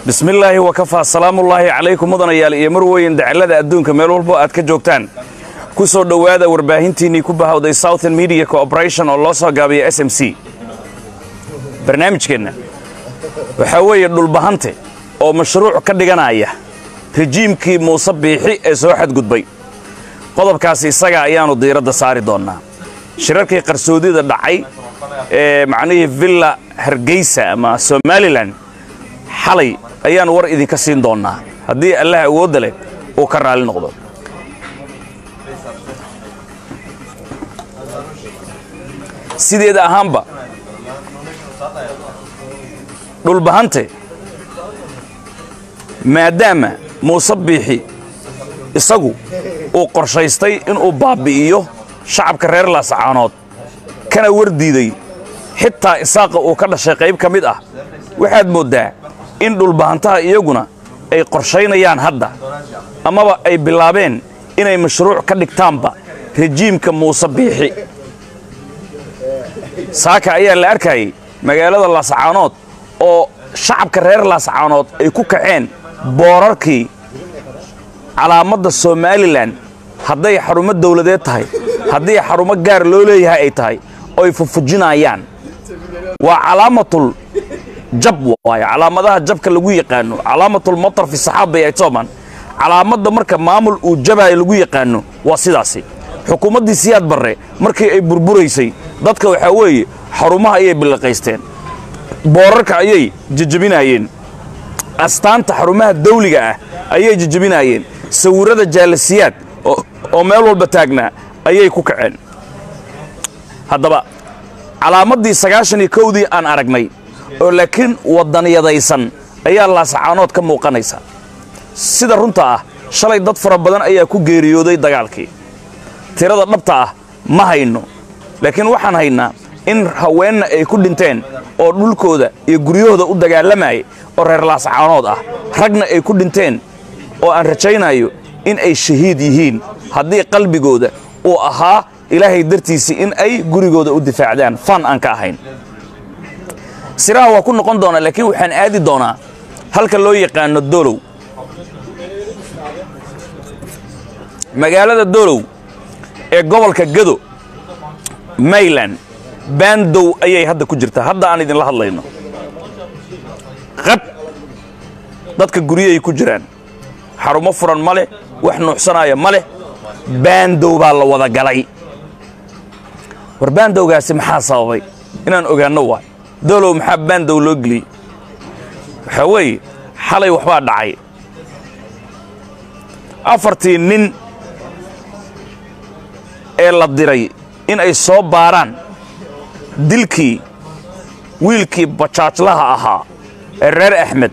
bismillaahi wakafaa salaamullaahi calaykum mudanayaal iyo marweyn dacallada adduunka meel walbo aad ka joogtaan ku soo dhowaada warbaahintiinnii ku bahawday southern media cooperation oo loo soo gaabiya s m c barnaamijkeenna waxaa weeye dhulbahante oo mashruuc ka dhiganaya rejiimkii muuse biixi ee soo xadgudbay qodobkaasi isaga ayaannu diiradda saari doonnaa shirarkii qarsoodida dhacay ee macnihii villa hargeysa ama somalilan xalay ayaan war idinka siin doonnaa haddii allah awoodda leh uu ka raalli noqdo sideeda ahaanba dhulbahante maadaama muuse biixi isagu uu qorshaystay inuu baabbi'iyo shacabka reer laasacaanood kana wardiiday xitaa isaaqa uu ka dhashay qayb ka mid ah waxaad mooddaa in dhulbahantaha iyaguna ay qorshaynayaan hadda amaba ay bilaabeen inay mashruuc ka dhigtaanba rejiimka muuse biixi saaka ayaa la arkayay magaalada laasacaanood oo shacabka reer laasacaanood ay ku kaceen boorarkii calaamadda somalilan hadday xarumo dawladeed tahay haddii xarumo gaar loo leeyahay ay tahay oo ay fufujinayaan waa calaamatul jab waayo calaamadaha jabka lagu yaqaano calaamatul matar fi saxaaba ay tooman calaamadda marka maamul uu jabaayo lagu yaqaano waa sidaasi xukuumaddii siyaad barre markii ay burburaysay dadka waxaa weeye xarumaha ayay billiqaysteen boorarka ayay jejebinaayeen astaanta xarumaha dawliga ah ayay jejebinaayeen sawirrada jaalasiyaad oo meel walba taagnaa ayay ku kaceen haddaba calaamaddii sagaashan iyo kowdii aan aragnay oo laakiin waddaniyadaysan ayaa laasacaanood ka muuqanaysa sida runta ah shalay dad fara badan ayaa ku geeriyooday dagaalkii tirada dhabta ah ma hayno laakiin waxaan haynaa in haweenna ay ku dhinteen oo dhulkooda iyo guryahooda u dagaalamayay oo reer laasacaanood ah ragna ay ku dhinteen oo aan rajaynayo in ay shahiid yihiin haddii qalbigooda uu ahaa ilaahay dartiisii in ay gurigooda u difaacdaan fan aan ka ahayn siraha waa ku noqon doonaa laakiin waxaan aadi doonaa halka loo yaqaano dolow magaalada dolow ee gobolka gado mayland baandow ayay hadda ku jirtaa hadda aan idinla hadlayno qab dadka guryahay ku jiraan xarumo furan ma leh wax nuuxsanaya ma leh baandow baa la wada galay war baandowgaasi maxaa sababay inaan ogaanno waay dolow maxaa baandow loo geliyey waxaa weeye xalay waxbaa dhacay afartii nin ee la diray in ay soo baaraan dilkii wiilkii bajaajlaha ahaa ee reer axmed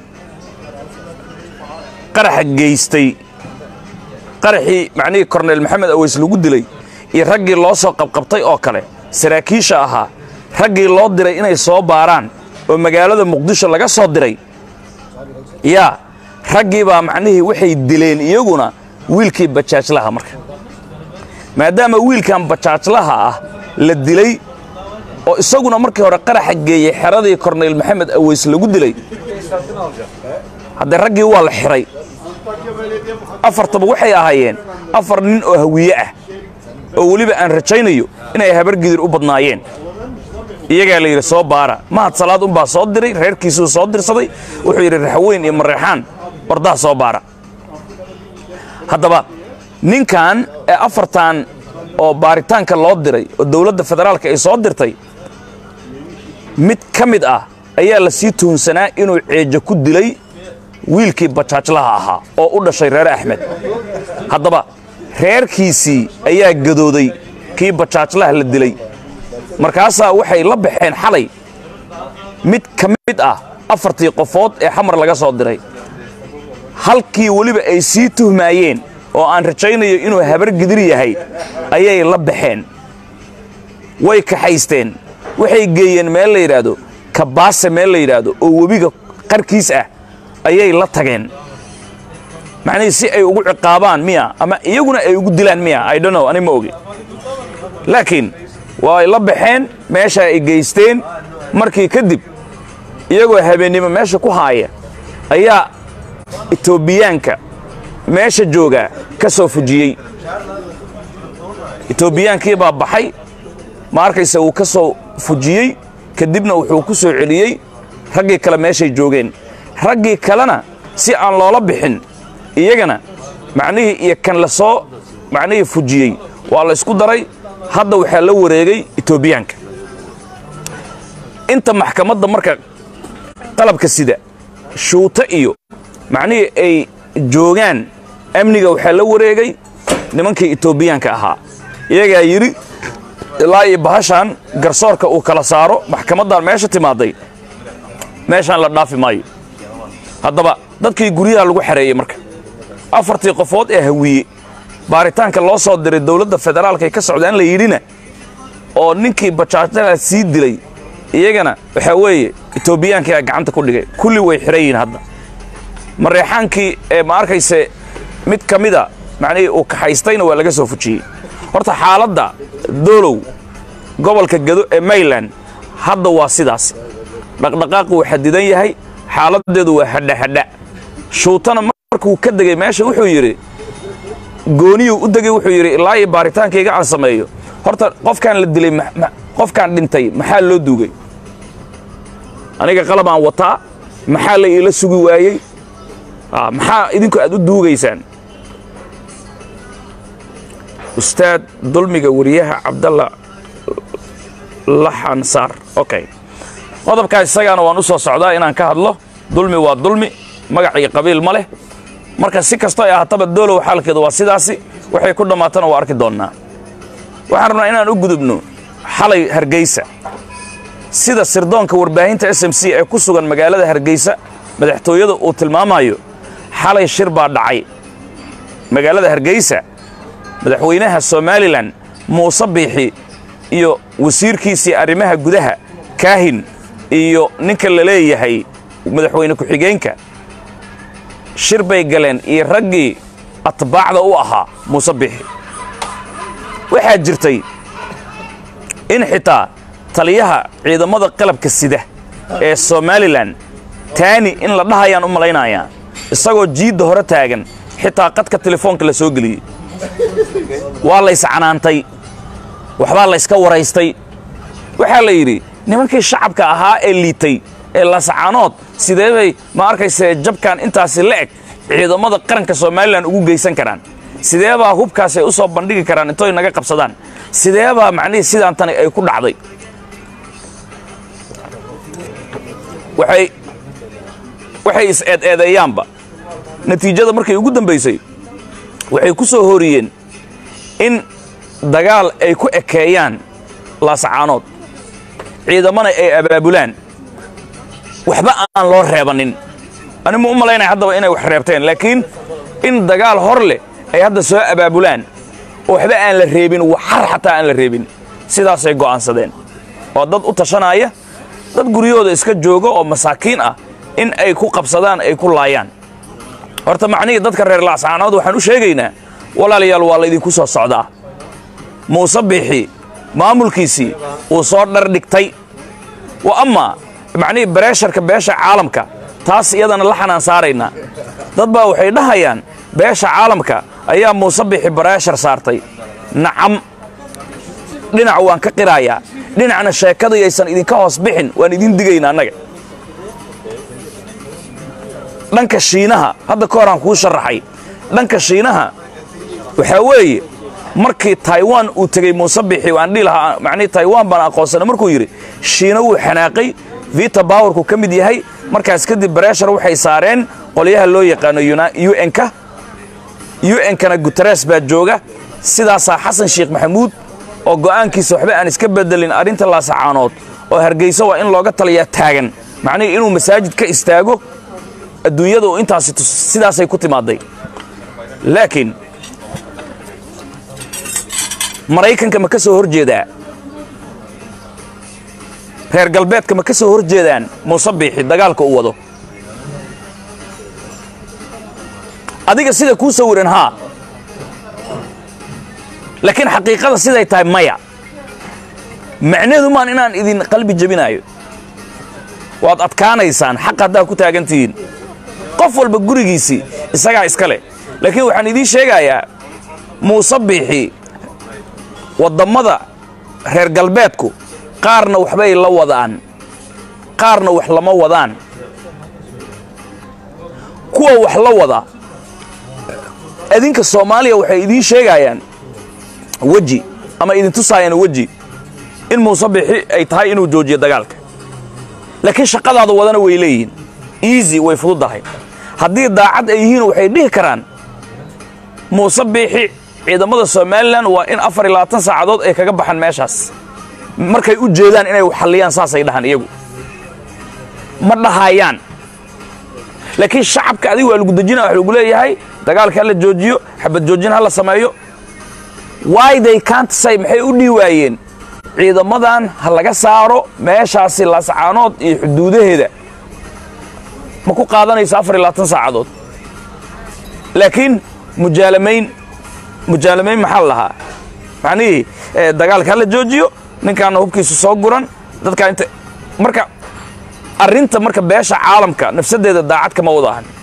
qaraxa geystay qaraxii macnihii korneyl maxamed aweys lagu dilay iyo raggii loo soo qabqabtay oo kale saraakiisha ahaa raggii loo diray inay soo baaraan oo magaalada muqdisho laga soo diray yaa raggii baa macnihii waxay dileen iyaguna wiilkii bajaajlaha marka maadaama wiilkan bajaajlaha ah la dilay oo isaguna markii hore qaraxa geeyey xeradii korneyl maxamed aweys lagu dilay haddee raggii waa la xiray afartaba waxay ahaayeen afar nin oo hawiye ah oo weliba aan rajaynayo inay habargidir u badnaayeen iyagaa la yidhi soo baara mahad salaad unbaa soo diray reerkiisuu soo dirsaday wuxuu yidhi raxweyn iyo mareexaan wardaha soo baara haddaba ninkan ee afartan oo baaritaanka loo diray oo dowladda federaalka ay soo dirtay mid ka mid ah ayaa la sii tuhunsanaa inuu ceejo ku dilay wiilkii bajaajlaha ahaa oo u dhashay reer axmed haddaba reerkiisii ayaa gadooday kii bajaajlaha la dilay markaasaa waxay la baxeen xalay mid ka mid ah afartii qofood ee xamar laga soo diray halkii weliba ay sii tuhmaayeen oo aan rajaynayo inuu habargidir yahay ayay la baxeen way kaxaysteen waxay geeyeen meel la yidhaahdo kabaase meel la yidhaahdo oo webiga qarkiis ah ayay la tageen macnihii si ay ugu ciqaabaan miya ama iyaguna ay ugu dilaan miya i don't know ani ma ogi laakiin waa ay la baxeen meesha ay geysteen markii kadib iyagoo habeennimo meesha ku haaya ayaa etoobiyaanka meesha joogaa ka soo fujiyey etoobiyaankii baa baxay ma arkaysa uu ka soo fujiyey kadibna wuxuu ku soo celiyey raggii kale meeshay joogeen raggii kalena si aan loola bixin iyagana macnihii iyo kan la soo macnihii fujiyey waa la isku daray hadda waxaa la wareegay etoobiyaanka inta maxkamadda marka qalabka sida shuuto iyo macnihii ay joogaan amniga waxaa la wareegay nimankii etoobiyaanka ahaa iyagaa yidhi ilaa iyo bahashaan garsoorka uu kala saaro maxkamaddan meesha timaaday meeshaan la dhaafi maayo haddaba dadkii guryaha lagu xareeyey marka afartii qofood ee hawiye baaritaanka loo soo diray dowladda federaalka ay ka socdaan la yidhina oo ninkii bajaajada sii dilay iyagana waxaa weeye etoobiyaankaa gacanta ku dhigay kulli way xihan yihiin hadda mareexaankii ee ma arkayse mid ka mida macnihii uu kaxaystayna waa laga soo fujiyey horta xaaladda doolow gobolka gado ee mayland hadda waa sidaas dhaqdhaqaaqu uu xadidan yahay xaaladdeedu waa hadhahadha shuutana markuu ka degay meesha wuxuu yidhi gooniyuu u degay wuxuu yidhi ilaa iyo baaritaankayga aan sameeyo horta qofkaan la dilay qofkaan dhintay maxaa loo duugay aniga qalab aan wataa maxaa la iila sugi waayey maxaa idinku aad u duugaysaan ustaad dulmiga wariyaha cabdalla laxan saar okay qodobkaas isagaana waan u soo socdaa inaan ka hadlo dulmi waa dulmi magac iyo qabiil ma leh marka si kastoo ay ahaataba doolow xaalkeedu waa sidaasi waxay ku dhammaatana waa arki doonnaa waxaan rabnaa inaan u gudubno xalay hargeysa sida sirdoonka warbaahinta s m c ee ku sugan magaalada hargeysa madaxtooyada uu tilmaamayo xalay shir baa dhacay magaalada hargeysa madaxweynaha somalilan muuse biixi iyo wasiirkiisii arrimaha gudaha kaahin iyo ninka la leeyahay madaxweyne ku-xigeenka shir bay galeen iyo raggii atbaacda u ahaa muuse biixi waxaa jirtay in xitaa taliyaha ciidamada qalabka sida ee somalilan taani in la dhahayaan u malaynayaa isagoo jiidda hore taagan xitaa qadka telefoonka la soo geliyey waa layscanaantay waxbaa layska waraystay waxaa la yidhi nimankii shacabka ahaa ee liitay ee lascaanood sidee bay ma arkayse jabkan intaasi la eg ciidamada qaranka somalilan ugu geysan karaan sidee baa hubkaasi ay u soo bandhigi karaan intoy naga qabsadaan sidee baa macnihii sidaan tani ay ku dhacday waxay waxay is-eed-eedeeyaanba natiijada markay ugu dambaysay waxay ku soo horiyeen in dagaal ay ku ekeeyaan laasacaanood ciidamana ay abaabulaan waxba aan loo reebannin animu u malaynaya haddaba inay wax reebteen laakiin in dagaal hor leh ay hadda soo abaabulaan oo waxba aan la reebin waxar xataa aan la reebin sidaasay go'aansadeen oo dad u tashanaya dad guryahooda iska jooga oo masaakiin ah in ay ku qabsadaan ay ku laayaan horta macnihii dadka reer laasacaanood waxaan u sheegaynaa walaalayaal waa laydinku soo socdaa muuse biixi maamulkiisii uu soo dhardhigtay wa ammaa macnihii bareesharka beesha caalamka taas iyadana la xanaan saaraynaa dad baa waxay dhahayaan beesha caalamka ayaa muuse biixi bareeshar saartay nacam dhinac waan ka qiraayaa dhinacna sheekadayaysan idinka hoos bixin waan idin digayna annaga dhanka shiinaha hadda ka horaan kuu sharaxay dhanka shiinaha waxaa weeye markii taiwan uu tegey muuse bixi aan dhihi lahaa macnihii taiwan baan aqoonsana markuu yidhi shiina wuu xanaaqay vita bowerku ka mid yahay markaas kadib bareeshar waxay saareen qolyaha loo yaqaano un-ka un-kana guteres baa jooga sidaasaa xasan sheekh maxamuud oo go'aankiisa waxba aan iska bedelin arrinta laasacaanood oo hargeyso waa in looga taliyaa taagan macnihii inuu masaajid ka istaago adduunyada uu intaasi sidaasay ku timaaday laakiin maraykanka ma ka soo hor jeedaa reer galbeedka ma ka soo hor jeedaan muuse biixi dagaalka uu wado adiga sida kuu sawiran haa laakiin xaqiiqada siday tahay maya macnaheedu maan inaan idin qalbi jebinaayo waad adkaanaysaan xaq haddaa ku taagan tihiin qof walba gurigiisii isagaa iska leh laakiin waxaan idiin sheegayaa muuse biixi waddammada reer galbeedku qaarna waxbay la wadaan qaarna wax lama wadaan kuwa wax la wada idinka soomaaliya waxay idiin sheegayaan weji ama idin tusaayaan weji in muuse bixi ay tahay inuu joojiyo dagaalka laakiin shaqadaada wadana way leeyihiin easy way fududahay haddii daacad ay yihiin waxay dhihi karaan muuse biixi ciidamada somalilan waa in afar iyo labaatan saacadood ay kaga baxaan meeshaas markay u jeedaan inay xalliyaan saasay dhahaan iyagu ma dhahayaan laakiin shacabka adiga waa lagu dejina waxa lagu leeyahay dagaalka ha la joojiyo xabad joojin ha la sameeyo why they can't say maxay u dhihi waayeen ciidamadan ha laga saaro meeshaasi laascaanood iyo xuduudaheeda ma ku qaadanayso afar iyo labaatan saacadood laakiin mujaalamayn mujaalamayn maxaa la lahaa macnihii dagaalka ha la joojiyo ninkaana hubkiisu soo guran dadkaa inta marka arrinta marka beesha caalamka nafsaddeeda daacad kama wada ahan